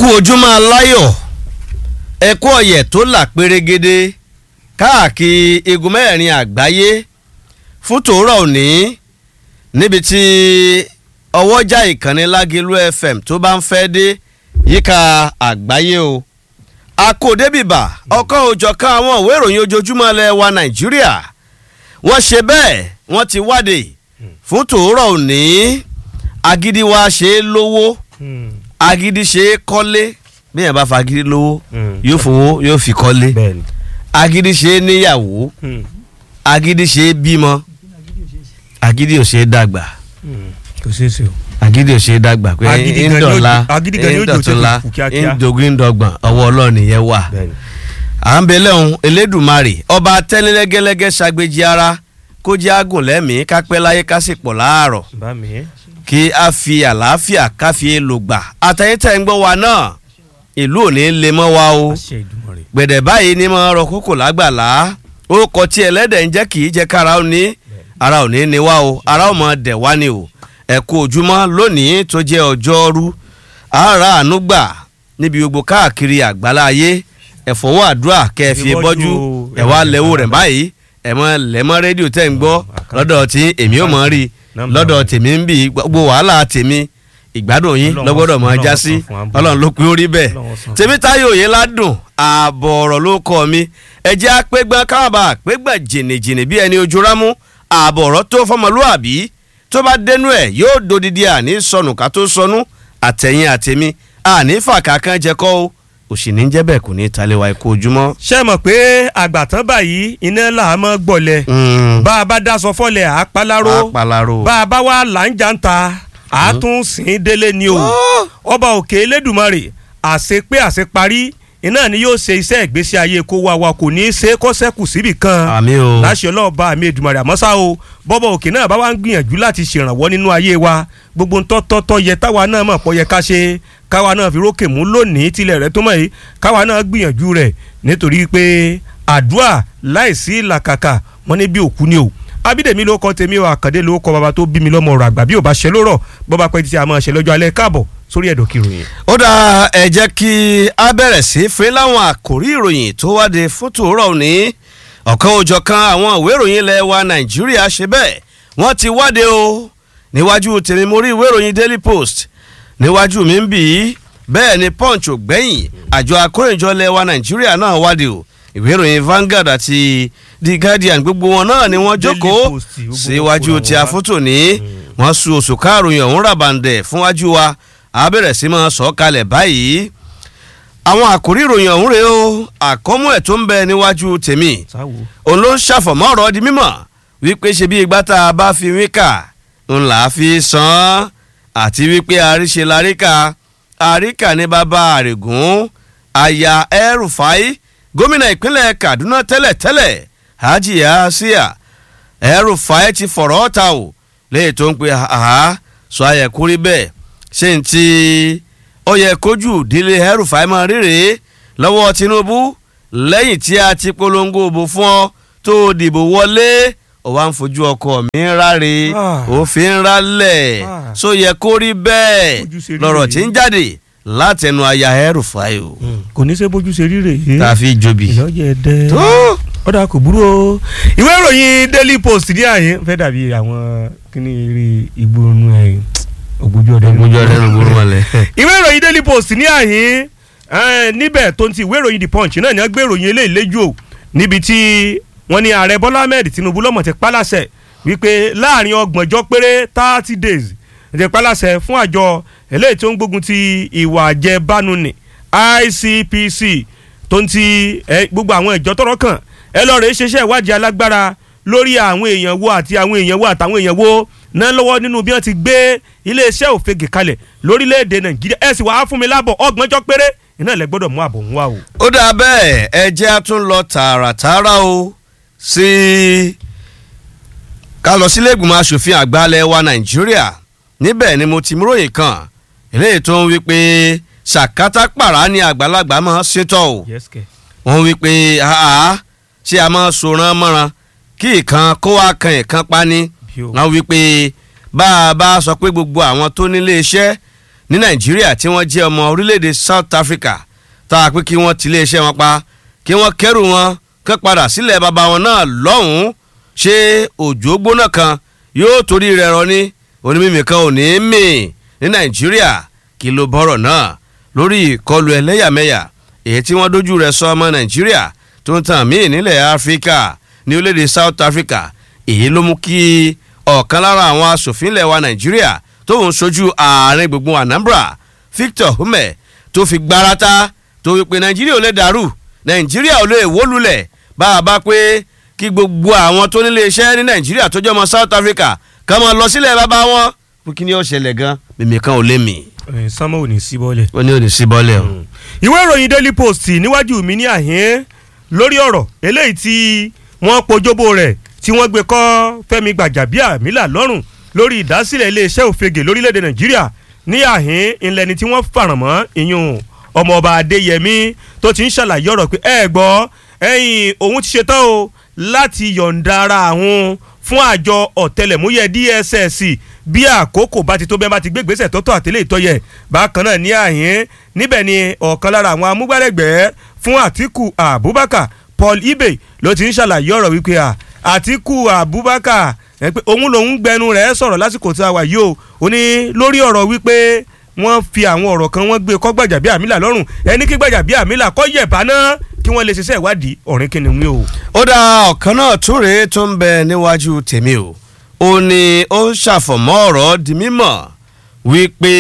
kú ojúmọ́ aláyọ̀ ẹ kú ọ̀yẹ̀ tó là pérégede káàkiri igun mẹ́rin àgbáyé fún tòórọ̀ òní níbi tí ọwọ́jà ìkànnì lágẹ̀lú fm tó bá ń fẹ́ dé yíká àgbáyé o akódébìbà ọkọ̀ òjọ̀kan àwọn ìwé ìròyìn ojoojúmọ́ ilẹ̀ wa nàìjíríà wọ́n ṣe bẹ́ẹ̀ wọ́n ti wáde fún tòórọ̀ òní agídí wa ṣe é lówó agídí ṣe é kọ́lé bí yẹn bá fa agídí lówó yóò fowó yóò fi kọ́lé bẹ́ẹ̀ni. agídí ṣe é níyàwó agídí ṣe é bímọ agídí ò ṣe é dàgbà kò ṣeé ṣe o. agídí ò ṣe é dàgbà pé Agídí gan ni ó ńdọ̀la jò- agídí gan ni ó jò ńdọ̀túnla tètè kù kíákíá. ńdógún ńdọ̀gbọ̀n ọwọ́ ọlọ́ọ̀ni yẹn wà bẹ́ẹ̀ni. à ń belẹ̀ ohun elédùnmarè ọba tẹ́lẹ́lẹ́gẹ́lẹ́gẹ́ ṣàgbéjì ara kó jẹ́ àgùn lẹ́mìí kápẹ́ láyé kásìpọ̀ láàárọ̀ bá mi. kí a fi àlàáfíà káfí lò gbà àtẹ̀yìntẹ̀ ń gbọ́ wa náà ìlú ò ní lè mọ́ wa o àṣẹ Ìdùmarè. gbẹ̀dẹ̀ báyìí ni mo rọ kókò lágbàlá ó kọ tí ẹlẹ́dẹ̀ ń jẹ́ kì í jẹ́ kára ó ní ara ò ní ní wá o ara ò mọ̀ dẹ̀ wá ni o ẹ kú ojúmọ́ lónìí tó jẹ́ ọjọ́rú ara àánú gbà níbi gbogbo káàkiri àgbálá ayé ẹ̀fọ́wọ́ àdúrà kẹfì Ìbọ́jú bọ́jú o, ẹ̀ wá lẹ́wọ́ rẹ̀ báyìí ẹ̀ mọ́ lẹ́mọ́ rédíò tẹ̀ ń gbọ́ lọ́dọ̀ tí èmi ò mọ̀ rí Nọ́mbà lọ́dọ̀ rẹ̀. tèmi ń bì gbogbo wàhálà tèmi ìgbádùn yín Ọlọ́run lọ́gbọ́dọ̀ mọ̀ Ọlọ́run já san sí fún wa. ọlọ́run ló pín orí bẹ́ẹ̀ Ọlọ́run san fún wa. tèmítáyò òye ládùn ààbọ̀ ọ̀rọ̀ ló kọ́ mi ẹjẹ́ apẹ́gbọ́n káwọ́bà apẹ́gbọ́n jìnnìjìnnì bí ẹni ojú rámú ààbọ̀ ọ̀rọ̀ tó fọmọlúàbí tó bá dénú ẹ̀ yóò dodidi àní sọnù ká tó sọnù àtẹ̀yìn àtẹ̀mí àní fàkà kan jẹ kọ́ o òsì ní jẹ́ bẹ́ẹ̀ kò ní talẹ̀wá ikú ojúmọ́. ṣé ẹ mọ̀ pé àgbàtàn báyìí iná là á mọ́ gbọ̀lẹ̀ bá a bá daṣọ fọ́lẹ̀ à á paláró apalaro. bá a bá wà láǹjà ń ta à á tún sìn ín délé ni o ọba òkè elédùmarè àṣepé àṣeparí iná ni yóò ṣe iṣẹ́ ìgbésí ayé kó wa wa kò ní í ṣe é kó sẹ́kù síbì kan àmì o. láṣẹ ọlọ́ọ̀bá àmì èdùmàrè àmọ́ ṣá o bọ́bọ̀ òkè náà bá wá ń gbìyànjú láti ṣèrànwọ́ nínú ayé wa gbogbo ń tọ́tọ́tọ́ yẹ táwa náà mọ̀ pọ̀ yẹ ká ṣe káwa náà fi rókè mú lónìí tilẹ̀ rẹ̀ tó mọ̀ yìí káwa náà gbìyànjú rẹ̀ nítorí pé àdúrà láìsí làkàkà wọn ní bí òkú ni o abídèmí ló kọ tèmi o àkàndé ló kọ bàbá tó bí mi lọ́mọ ọ̀rọ̀ àgbà bí ò bá ṣe lórọ̀ bọ́ba pẹ́ títí a máa ṣe lọ́jọ́ alẹ́ káàbọ̀ sórí ẹ̀dọ̀ kìròyìn. ó dá ẹ jẹ́ kí a bẹ̀rẹ̀ sí fẹ́ láwọn àkòrí ìròyìn tó wáde fún tòórọ̀ òní ọ̀kan òjọ̀kan àwọn ìwé ìròyìn ilẹ̀ wa nàìjíríà ṣe bẹ́ẹ̀ wọ́n ti wáde o níwájú tèmi mo rí ìwé ìròyìn daily post níwájú mi ń bì í bẹ́ẹ̀ ni punch ò gbẹ́yìn àjọ akórèjọ ilẹ̀ wa nàìjíríà náà wáde o ìwé ìròyìn Vanguard àti The Guardian gbogbo wọn náà ni wọ́n Daily jókòó Post, gbogbo síwájú wọn tí wá. a fótó ní wọ́n sun oṣù karùn-ún ọ̀hún ràbàǹdẹ̀ fúnwájú wa a bẹ̀rẹ̀ sí máa sọ kalẹ̀ báyìí àwọn àkórí ìròyìn ọ̀hún rèé o àkọ́mú ẹ̀ tó ń bẹ níwájú tèmi sáwo òun ló ń ṣàfọ̀mọ́ ọ̀rọ̀ di mímọ̀ wípé ṣe bí igbá tá a bá fi wíkà ń là á fi san án àti wípé àríṣe laríkà àríkà ní bàbá àrègùn aya El-Rufai gómìnà ìpínlẹ̀ Kaduna tẹ́lẹ̀tẹ́lẹ̀ Hajiya Asiya El-Rufai ti fọ̀rọ̀ ta o léyìí tó ń pe àhá sọ ayẹ̀kú rí bẹ́ẹ̀ ṣé n ti ó yẹ kójú ìdílé El-Rufai máa ríre lọ́wọ́ Tinubu lẹ́yìn tí a ti polongo òbò fún ọ tó dìbò wọlé ó wá ń fojú ọkọ mi ráre Ah. òfin rálẹ̀ Ah. só yẹ kó rí bẹ́ẹ̀ Ojú ṣe rí lọ́rọ̀ rèé. tí ń jáde látẹnu aya El-Rufai o kò ní í ṣe bójú ṣe ríre yìí. tá a fi jobi. ìyọ́jẹ̀ dẹ́. tó ọ̀dà kò burú o. ìwé ìròyìn daily post ní àyè fẹ́ dàbí àwọn kíní eré ìgbóhùn ẹ̀ ògbójú ọdẹ. gbójú ọdẹ ló gbóró mọ́lẹ̀. ìwé ìròyìn daily post ní àyè eh, níbẹ̀ tó ń ti ìwé ìròyìn the punch náà ni wọ́n gbé ìròyìn eléyìí léjú o níbi tí wọ́n ní ààrẹ bọ́lá ahmed tinubu lọ́mọ̀ ti pálàṣẹ wípé láàrin ọgbọ̀njọ́ péré thirty days ti pálàṣẹ fún àjọ eléyìí tó ń gbógun ti ìwà àjẹbánu ní ICPC tó ń ti eh, gbogbo àwọn ìjọ tọ́rọ̀ kàn ẹ lọ́ọ́ rẹ̀ ṣeṣẹ́ ìwádìí alágbára lórí àwọn èèyàn wo àti àwọn èèyàn wo àtàwọn èèyàn wo náà lọ́wọ́ nínú bí wọ́n ti gbé iléeṣẹ́ òfegè kalẹ̀ lórílẹ̀‐èdè nàìjíríà ẹ sì wàá fún mi lábọ̀ ọgbọ̀njọ́ péré iná ilẹ̀ gbọ́dọ̀ mú àbọ̀ ń wá o. ó dáa bẹ́ẹ̀ ẹ jẹ́ a tún lọ tààràtààrà o sí ká lọ sílé ìgbìmọ̀ asòfin àgbà ilẹ̀ wa nàìjíríà níbẹ̀ ni mo ti mú ròyìn kan eléyìí tó ń wí pé ṣàkátà pàrà ni àgbàlagbà máa ń ṣètò o wọ́n wí pé àá ṣé a máa sòran mọ́ran kí ìkan kó wá kan ìkan pa ni Bí o. wọ́n wí pé bá a bá sọ pé gbogbo àwọn tó nílé iṣẹ́ ní nàìjíríà tí wọ́n jẹ́ ọmọ orílẹ̀-èdè south africa tá a pé kí wọ́n ti iléeṣẹ́ wọn pa kí wọ́n kẹ́rù wọn kẹ́ padà sílẹ̀ bàbá wọn náà lọ́hùn-ún ṣé òjò gbóná kan yóò torí rẹ̀ rọ ní onímìmì kan ò ní mì ní nàìjíríà kí ló bọ́rọ̀ náà lórí ìkọlù ẹlẹ́yàmẹ̀yà èyí tí wọ́n dojú rẹ̀ sọ ọmọ nàìjíríà tó ń tàn míì nílẹ̀ áfíríkà ní orílẹ̀-èdè south africa èyí ló mú kí ọ̀kan lára àwọn asòfin ilẹ̀ wa nàìjíríà tó ń sojú ààrin gbùngbùn anambra victor hume tó fi gbárata tó wípé nàìjíríà ò lè dàrú nàìjíríà ò lè wó lulẹ̀ bá a bá pé kí gbogbo àwọn tó nílé iṣẹ́ ní nàìjíríà tó jẹ́ ọmọ south africa kàn máa lọ sílẹ̀ bàbá wọn fún kí ni ó ṣẹlẹ̀ gan mímì kan ò lè mì sánmọ́ ò ní sí bọ́lẹ̀. ó ní ò ní sí bọ́lẹ̀ o. ìwé ìròyìn daily post níwájú mi ní àhín lórí ọ̀rọ̀ eléyìí tí wọ́n pojóbó rẹ̀ tí wọ́n gbé kọ́ fẹ́mi gbàjàbíàmílà lọ́rùn lórí ìdásílẹ̀ iléeṣẹ́ òfegè lórílẹ̀‐èdè nàìjíríà ní àhín ìlẹ́ni tí wọ́n fàràn mọ́ ìyún ọmọọba adéyẹmí tó ti ń ṣàlàyé ọ̀rọ̀ pé ẹ gbọ́ ẹ̀yìn òun ti ṣetán o láti yọ̀ǹda ara àwọn fún àjọ ọ̀tẹlẹ̀múyẹ́ dss bí àkókò bá ti tó bẹ́ẹ̀ bá ti gbé gbèsè tọ́tọ̀ àtẹlẹ́ ìtọ́yẹ bákan náà ní àyín níbẹ̀ ni ọ̀kan lára àwọn amúgbálẹ́gbẹ̀ẹ́ fún àtìkù abubakar paul ibe ló ti ń ṣàlàyé ọ̀rọ̀ wípé à àtìkù abubakar ẹ pé òun lòún gbẹnu rẹ̀ sọ̀rọ̀ lásìkò tí a wà yìí o ó ní lórí ọ̀rọ̀ wípé wọ́n fi àwọn ọ̀rọ̀ kan wọ́n gbé kọ́ Gbajabiamila lọ́rùn ẹni kí Gbajabiamila kọ́ yẹ̀bá náà kí wọ́n lè ṣiṣẹ́ ìwádìí ọ̀rìn kìnìún o. ó dá ọ̀kan náà tún rèé tó ń bẹ níwájú tèmi o ó ní ó ń ṣàfọ̀mọ́ ọ̀rọ̀ di mímọ̀ wípé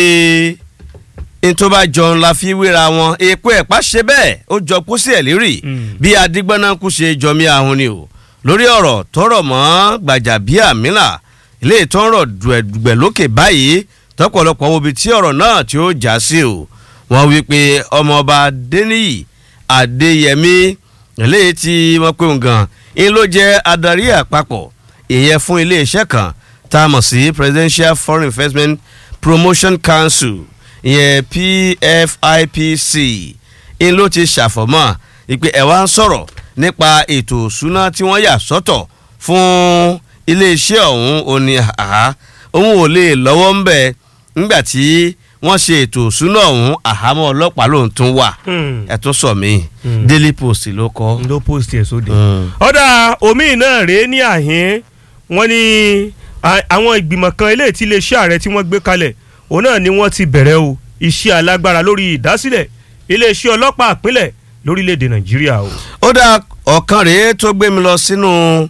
n tó bá jọ ńlá fi wéra wọn èèpo ẹ̀pá ṣe bẹ́ẹ̀ ó jọ pósí ẹ̀ lérì bí adigbọ́nákú ṣe jọmí ahun ni o lórí ọ̀rọ̀ tọrọ mọ́ Gbajabiamila ilé ìtọ́rọ̀ dùẹ̀dùgbẹ̀ lókè báyìí tọ́pọ̀lọpọ̀ wo ibi tí ọ̀rọ̀ náà tí ó já sí o wọ́n wí pé ọmọọba Adéníyì Adéyẹmí eléyìí tí wọ́n pè ń gan ń ló jẹ́ adarí àpapọ̀ ìyẹn fún iléeṣẹ́ kan tá a mọ̀ sí Presidential Foreign Investment Promotion Council ìyẹn PFIPC ń ló ti ṣàfọ̀mọ́ ìpè ẹ̀ wá ń sọ̀rọ̀ nípa ètò òṣùná tí wọ́n yà sọ́tọ̀ fún iléeṣẹ́ ọ̀hún òní àhá òun ò lè lọ́wọ́ ń bẹ̀ nígbà tí wọ́n ṣe ètò òṣùná ọ̀hún àhámọ́ ọlọ́pàá ló ń tún wà ẹ̀ tún sọ mí Daily Post ló kọ́. ló post ẹ̀ sóde. ọ̀dà omi náà rèé ní àhín wọ́n ní àwọn ìgbìmọ̀ kan eléyìí tí iléeṣẹ́ ààrẹ tí wọ́n gbé kalẹ̀ òun náà ni wọ́n ti bẹ̀rẹ̀ o iṣẹ́ alágbára lórí ìdásílẹ̀ iléeṣẹ́ ọlọ́pàá ìpínlẹ̀ lórílẹ̀‐èdè nàìjíríà o. ó dá ọ̀kan rèé tó gbé mi lọ sínú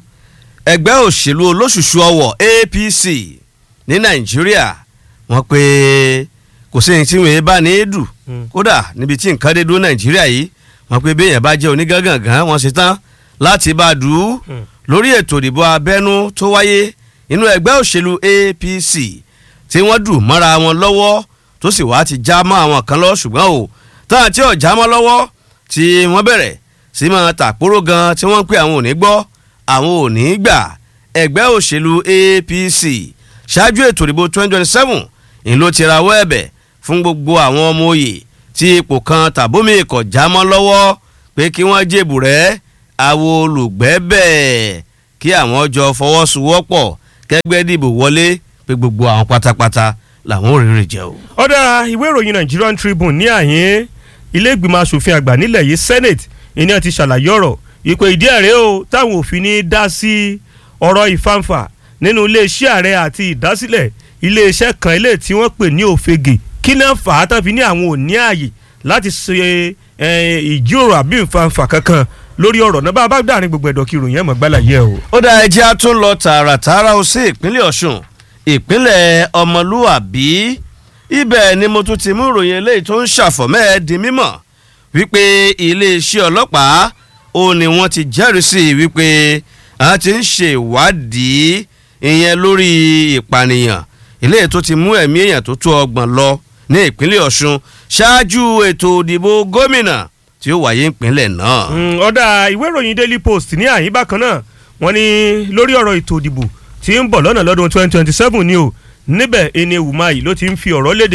ẹgbẹ́ òṣèlú olóṣùṣù ọwọ̀ APC ní nàìjíríà wọ́n pé kò sí ní tí wọ́n bá ní í dù kódà níbi tí nǹkan dé dúró nàìjíríà yìí wọ́n pé bí èèyàn bá jẹ́ onígangangan wọ́n ṣe tán láti bá a dù ú lórí ètò ìdìbò abẹ́nú tó wáyé inú ẹgbẹ́ òṣèlú APC tí wọ́n dù mọ́ra wọn lọ́wọ́ tó sì wá ti já mọ́ àwọn kan lọ ṣùgbọ́n o táwọn tí ò já mọ́ lọ́wọ́ tí wọ́n bẹ̀rẹ̀ sí máa tàkpóró gan tí wọ́n ń pè àwọn ò ní gbọ́ àwọn ò ní gbà ẹgbẹ́ òṣèlú APC ṣáájú ètò ìdìbò 2027 ń ló ti rawọ́ ẹ̀bẹ̀ fún gbogbo àwọn ọmọ òye tí ipò kan tàbómi kò já mọ́ lọ́wọ́ pé kí wọ́n jèbù rẹ̀ àwọn olùgbẹ́ bẹ́ẹ̀ kí àwọn jọ fọwọ́sowọ́pọ̀ kẹgbẹ́ dìbò wọlé pé gbogbo àwọn pátápátá làwọn ò rírì jẹ o. ọ̀dà ìwé ìròyìn Nigerian Tribune ní àyín ilé ìgbìmọ̀ asòfin àgbà nílẹ̀ yìí Senate ìní àti ṣàlàyé ọ̀rọ̀ ìpè ìdí ẹ̀rẹ́ o táwọn òfin ní dá sí ọ̀rọ̀ ìfàǹfà nínú iléeṣẹ́ ààrẹ àti ìdásílẹ̀ iléeṣẹ́ kan ilé tí wọ́n pè ní òfegè kí náà fà á tán fi ní àwọn ò ní ààyè láti ṣe ìjíròrò àbí ìfàǹfà kankan lórí ọ̀rọ̀ náà bá a bá dàrin gbogbo ẹ̀dọ̀ kí ìròyìn ẹ̀ mọ̀ gbálà yẹ o. ó dá ẹjẹ́ á tún lọ tààràtààrà ó sí ìpínlẹ̀ Ọ̀ṣun ìpínlẹ̀ ọmọlúwàbí ibẹ̀ ni mo tún ti mú ìròyìn eléyìí tó ń ṣàfọ̀mẹ́ ẹ̀ di mímọ̀ wípé iléeṣẹ́ ọlọ́pàá ó ní wọ́n ti jẹ́rìí sí wípé a ti ń ṣe ìwádìí ìyẹn lórí ìpànìyàn eléyìí tó ti mú ẹ̀mí èèyàn tó tó ọgbọ̀n lọ ní ìpínlẹ̀ Ọ̀ṣun ṣáájú ètò ìdìbò gómìnà tí ó wáyé ìpínlẹ̀ náà. ọ̀dà ìwé ìròyìn Daily Post ní àyín bákan náà wọ́n ní lórí ọ̀rọ̀ ètò ìdìbò tí ń bọ̀ lọ́nà lọ́dún 2027 ni o níbẹ̀ ẹni Ewumayi ló ti ń fi ọ̀rọ̀ léde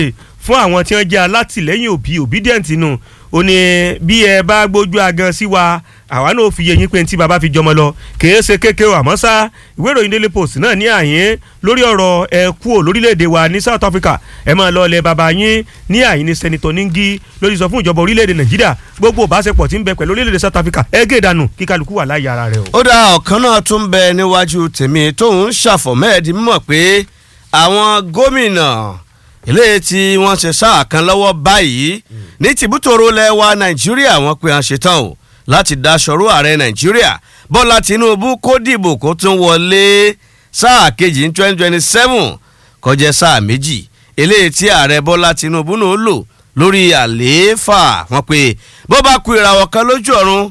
fún àwọn tí wọ́n jẹ́ alátìlẹ́yìn òbí obedient nù ó ní bí ẹ bá gbójú agan sí wa àwa náà fi yẹyin pé tí baba fi jọmọ lọ kìí ṣe kékeré àmọ́ ṣá ìwé ìròyìn daily post náà ní àyín lórí ọ̀rọ̀ ẹ kú ò lórílẹ̀‐èdè wa ní south africa ẹ máa lọ ilẹ̀ baba yín ní àyín ní sẹ́nitọ́ níngí lórí sọ fún ìjọba orílẹ̀‐èdè nàìjíríà gbogbo ìbáṣepọ̀ tí ń bẹ pẹ̀lú orílẹ̀‐èdè south africa ẹ gé ìdànù kí kálukú wà láyé ara rẹ o. ó dá ọ̀kan náà tún bẹ níwájú tèmi tóun ṣàfọ̀mẹ́ẹ̀dì mímọ̀ pé àwọn gómìnà eléyìí tí wọ́n ṣe sáà kan lọ́wọ́ báyìí ní tìbútòrò lẹ́wà nàìjíríà wọ́n pe à ń ṣetán o láti daṣọrú ààrẹ nàìjíríà bọ́lá tinubu kó dìbò kó tún wọlé sáà kejì ní twenty twenty seven kọjá sáà méjì eléyìí tí ààrẹ bọ́lá tinubu náà lò lórí àlééfà wọn pé bó bá ku ìràwọ̀ kan lójú ọ̀run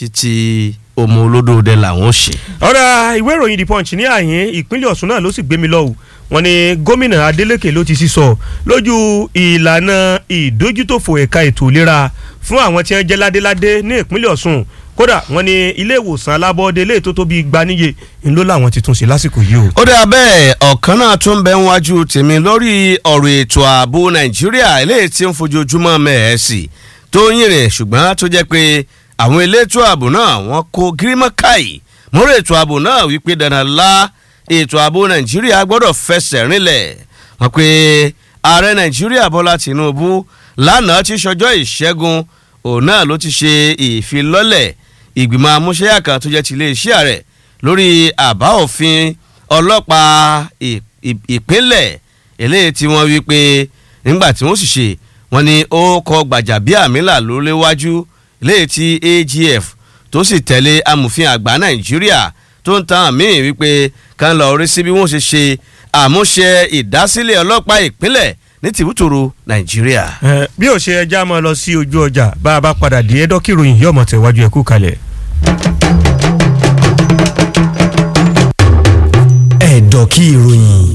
títí ọmọ olódòdè làwọn ṣe. ọ̀rọ̀ ìwé ìròyìn the punch ní àyín ìpínlẹ̀ ọ̀ṣun náà ló sì gbé mi lọ́wọ́ wọn ni gómìnà adeleke ló ti sísọ lójú ìlànà ìdójútòfò ẹ̀ka ètò ìlera fún àwọn tí wọ́n jẹ́ ládéládé ní ìpínlẹ̀ ọ̀ṣun kódà wọn ni ilé ìwòsàn alábọ́ọ́dé ilé tó tóbi gbaníye ńlọ làwọn ti tún ṣe lásìkò yìí o. ó dà bẹ́ẹ̀ ọ̀kan náà tún bẹ ń wájú tèmi lórí ọ̀rọ̀ ètò ààbò nàìjíríà eléyìí tí ń fojoojúmọ́ mẹ́ẹ̀ẹ́sì tó ń yìnrìn ṣùgbọ́n tó jẹ́ pé àwọn elétò ààbò náà wọ́n kó gírímọ́káì mórí ètò ààbò náà wípé dandan lá ètò ààbò nàìjíríà gbọ́dọ̀ fẹsẹ̀ rinlẹ̀ wọ́n pé ààrẹ nàìjíríà bọ́lá tìǹbù lánàá ti ṣọjọ́ ìṣẹ́gun òun náà ló ti ṣe ìfilọ́lẹ̀ ìgbìmọ̀ amúṣẹ́yà kan tó jẹ́ ti iléeṣẹ́ rẹ̀ lórí àbá òfin ọlọ́pàá ìpínlẹ̀ eléyìí tí wọ́n wí pé nígbà tí wọ́n sì ṣe wọ́n ní ó kọ gbàjàbíàmílà ló léwájú eléyìí tí agf tó sì tẹ̀lé amòfin àgbà nàìjíríà tó ń tan àmì wípé kan lọ rí sí bí wọ́n ṣe ṣe àmúṣe ìdásílẹ̀ ọlọ́pàá ìpínlẹ̀ ní tìbútòrò nàìjíríà. bí ó ṣe ẹja máa lọ sí ojú ọjà bá a bá padà dé ẹdọ́kì ìròyìn yóò mọ̀ tẹ̀wájú ẹ̀kú kalẹ̀. ẹ̀dọ̀kì ìròyìn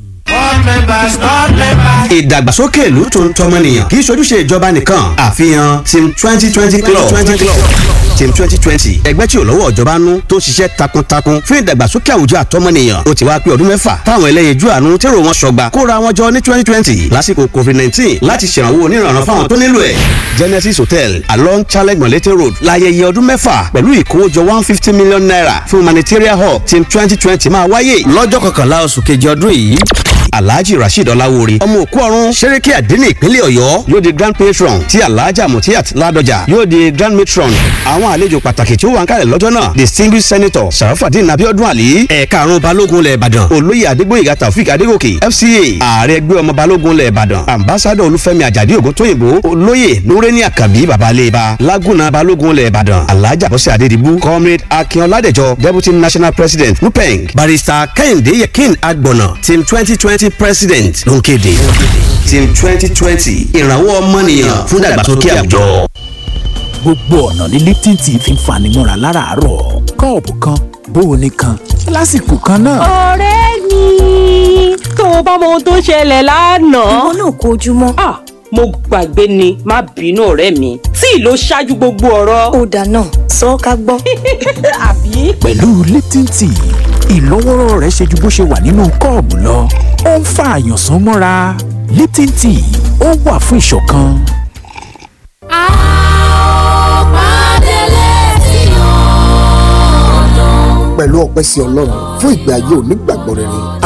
ìdàgbàsókè ìlú tó ń tọmọnìyàn kì í ṣojúṣe ìjọba nìkan àfihàn team twenty twenty club team twenty twenty ẹgbẹ́ tí ò lọ́wọ́ ìjọba nú tó ń ṣiṣẹ́ takuntakun fún ìdàgbàsókè àwùjọ àtọmọnìyàn ó ti wá pé ọdún mẹ́fà táwọn ẹlẹ́yinjú àánú tèrò wọn sọgbà kóra wọn jọ ní twenty twenty lásìkò covid nineteen láti ṣèrànwọ́ onírànràn fáwọn tó nílò ẹ̀ genesis hotel along challenge molete road láyẹyẹ ọdún mẹ́fà pẹ̀lú ìkówójọ one fifty million naira fún humanitarian hub team twenty twenty máa wáyé lọ́jọ́ kọkànlá oṣù kejì ọdún yìí alhaji rasheed ọláwóore ọmọ òkú ọ̀run sẹ́rẹ́kẹ́ àdínní ìpínlẹ̀ ọ̀yọ́ yóò di grand patron tí alhaja mutiat ládọjà yóò di grand matron àwọn àlejò pàtàkì tí ó wà ń kalẹ̀ lọ́jọ́ náà distinguished senator sarafadin abiodun ali ẹ̀ka àrùn balógun lẹ̀ ìbàdàn olóyè adégbòyèga taofik adégòkè fca ààrẹ ẹgbẹ́ ọmọ balógun lẹ̀ ìbàdàn ambassador olúfẹ́mi àjàdí ògúntóyìnbó olóyè nureni akabi babaleba laguna balógun lẹ̀ ìbàdàn alhaja bọ́sẹ̀ adédìbú comrade akin ọládẹjọ deputy national president nupeng barrister kẹ́hìndé yekin agbọ̀nà team twenty twenty president ló ń kéde team twenty twenty ìrànwọ́ ọmọnìyàn fún ìdàgbàsókè àwùjọ. gbogbo ọ̀nà ní lipton tea fi ń fani mọ́ra láràárọ̀ kọ́ọ̀pù kan bóoni kan lásìkò kan náà. ọ̀rẹ́ mi tó o bá mọ ohun tó ṣẹlẹ̀ lánàá. ìwọ náà kó ojúmọ́. ah mo gbàgbé ni má bínú ọ̀rẹ́ mi tí ló ṣáájú gbogbo ọ̀rọ̀. ó dáná sọ ọ́ ká gbọ́. àbí. pẹ̀lú lipton tea ìlọ́wọ́rọ́ rẹ̀ ṣe ju bó ṣe wà nínú kọ́ọ̀bù lọ ó ń fa àyànsán mọ́ra lipton tea ó wà fún ìṣọ̀kan. pẹ̀lú ọpẹ́ sí ọlọ́run fún ìgbé ayé onígbàgbọ́ rere